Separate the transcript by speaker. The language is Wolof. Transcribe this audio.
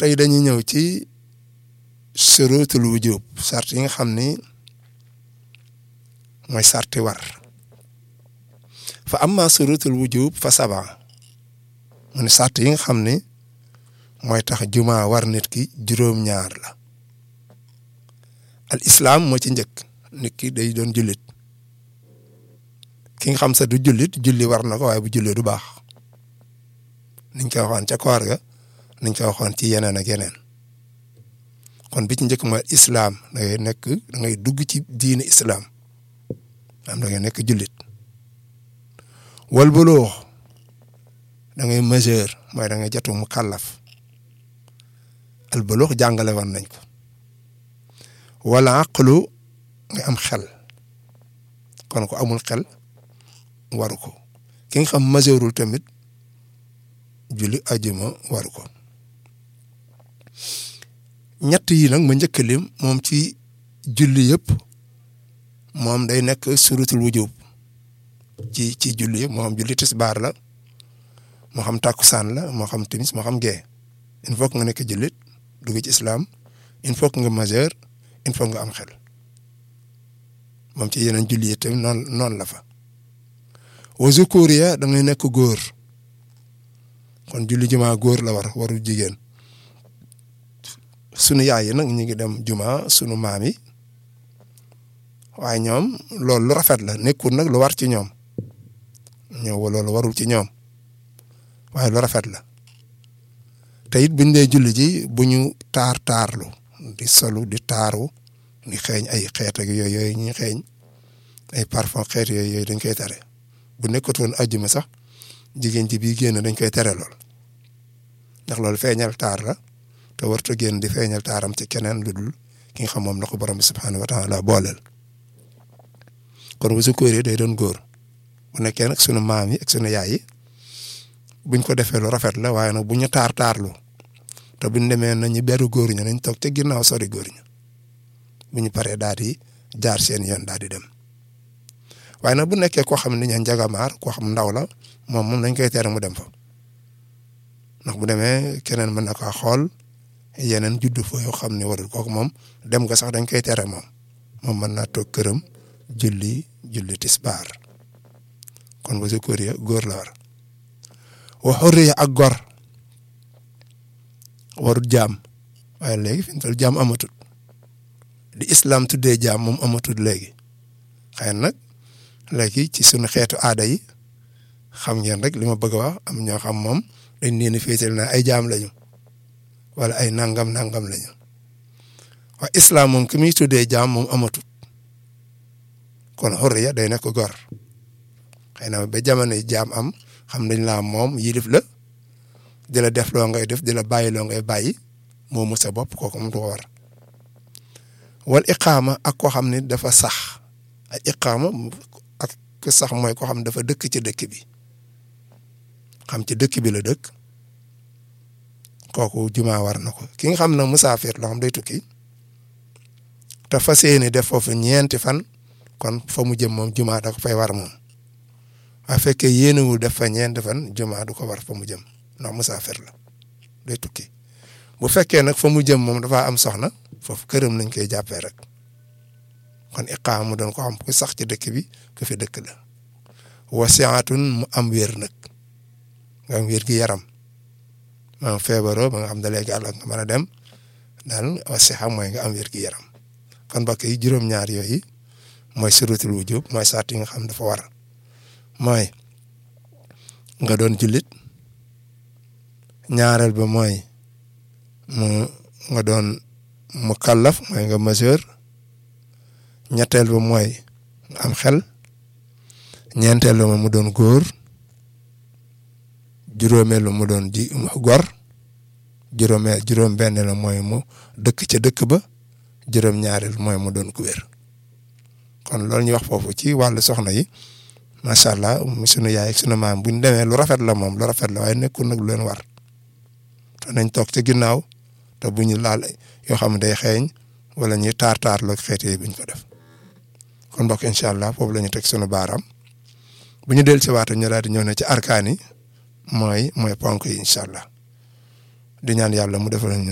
Speaker 1: tey dañuy ñëw ci surutul wujub sart yi nga xam ni mooy sarti war fa amma surutul wujub fa saba mu ne sart yi nga xam ni mooy tax juma war nit ki juróom-ñaar la al islam moo ci njëkk nit ki day doon jullit ki nga xam sa du jullit julli war na ko waaye bu julli du baax niñ koy waxoon ca koor ga niñ koy waxoon ci yeneen ak yeneen kon bi ci njëkk mooy islam da ngay nekk da ngay dugg ci diine islam am da ngay nekk jullit wal bulux da ngay majeur mooy da ngay jotu mu kàllaf al bulux jàngale woon nañ ko wala aqlu nga am xel kon ko amul xel waru ko ki nga xam majeurul tamit julli ajuma waru ko ñett yi nag ma njëkk lim moom ci julli yëpp moom day nekk surutul wujub ci ci julli yëpp moo xam julli tisbaar la moo xam takkusaan la moo xam timis moo xam gee il faut que nga nekk jullit dugg ci islam il faut que nga majeur il faut nga am xel moom ci yeneen julli yi tamit noonu noonu la fa wa zukuriya da ngay nekk góor kon julli juma góor la war warul jigéen sunu yaay yi nag ñu ngi dem juma sunu maam yi waaye ñoom loolu lu rafet la nekkul nag lu war ci ñoom ñëw loolu warul ci ñoom waaye lu rafet la te it buñ dee julli ji bu ñu taar taarlu di solu di taaru di xeeñ ay xeet ak yooyu yooyu ñuy xeeñ ay parfum xeet yooyu yooyu dañ koy tere bu nekkatoon ajjuma sax jigéen ji bii génn dañ koy tere lool ndax loolu feeñal taar la te warta génn di feeñal taaram ci keneen lu dul ki nga xam moom la ko borom bi subhaanahu wa taala booleel kon bu su kóoree day doon góor bu nekkee nag sunu maam yi ak sunu yaay yi buñ ko defee lu rafet la waaye nag bu ñu taar taarlu te buñ demee nañu beru góor ña nañ toog ca ginnaaw sori góor ña bu ñu paree daal di jaar seen yoon daal di dem waaye nag bu nekkee koo xam ne ña njagamaar koo xam ndaw la moom moom nañ koy tere mu dem fa ndax bu demee keneen mën na kaa xool yeneen juddu fa yoo xam ne warul kooku moom dem nga sax dañ koy tere moom moom mën naa toog këram julli julli tisbaar kon ba si kóor ya góor la war wa xurriya ak gor warut jaam waaye léegi fi mu toll jaam amatul di islam tuddee jaam moom amatul léegi xëy nag léegi ci sunu xeetu aada yi xam ngeen rek li ma bëgg a wax am ñoo xam moom dañ leen a féetal na ay jaam lañu wala ay nangam nangam lañu waaye islam moom ki muy tuddee jaam moom amatul kon xurriya day nekk gor xëy na ba jamono jaam am xam nañ laa moom yilif la di la def loo ngay def di la bàyyi loo ngay bàyyi moo mu sa bopp kooku mu du ko war wal iqaama ak koo xam ne dafa sax ay iqaama ak sax mooy koo xam ne dafa dëkk ci dëkk bi xam ci dëkk bi la dëkk kooku juma war na ko ki nga xam ne musaafir loo xam day tukki te fas yéene def foofu ñeenti fan kon fa mu jëm moom juma da ko fay war moom waaye fekkee yéenewul def fa ñeenti fan juma du ko war fa mu jëm ndax musaafir la day tukki bu fekkee nag fa mu jëm moom dafa am soxna foofu këram lañ koy jàppee rek kon iqaam mu doon ko xam ku sax ci dëkk bi ku fi dëkk la wasiatun mu am wér nag nga am wér gi yaram maanaam feebaroo ba nga xam ne léegi àll nga mën a dem daal wasiha mooy nga am wér gi yaram kon mbokk yi juróom-ñaar yooyu mooy surutul wujub mooy sart yi nga xam dafa war mooy nga doon jullit ñaareel ba mooy mu nga doon mu kàllaf mooy nga majeur ñetteel ba mooy nga am xel ñeenteel ba mu doon góor juróomeel ba mu doon ji gor juróomeel juróom benn la mooy mu dëkk ca dëkk ba juróom ñaareel mooy mu doon ku wér kon loolu ñuy wax foofu ci wàllu soxna yi macha allah sunu yaay ak sunu maam bu ñu demee lu rafet la moom lu rafet la waaye nekkul nag lu leen war te nañ toog ca ginnaaw te bu ñu laal yoo xam ne day xeeñ wala ñuy taar taar la xeet yi buñ ko def kon mbokk incha allah foofu la ñu teg sunu baaraam bu ñu dellu si waat ñu daal di ñëw ne ci arkaan yi mooy mooy ponk yi incha allah di ñaan yàlla mu defal ñu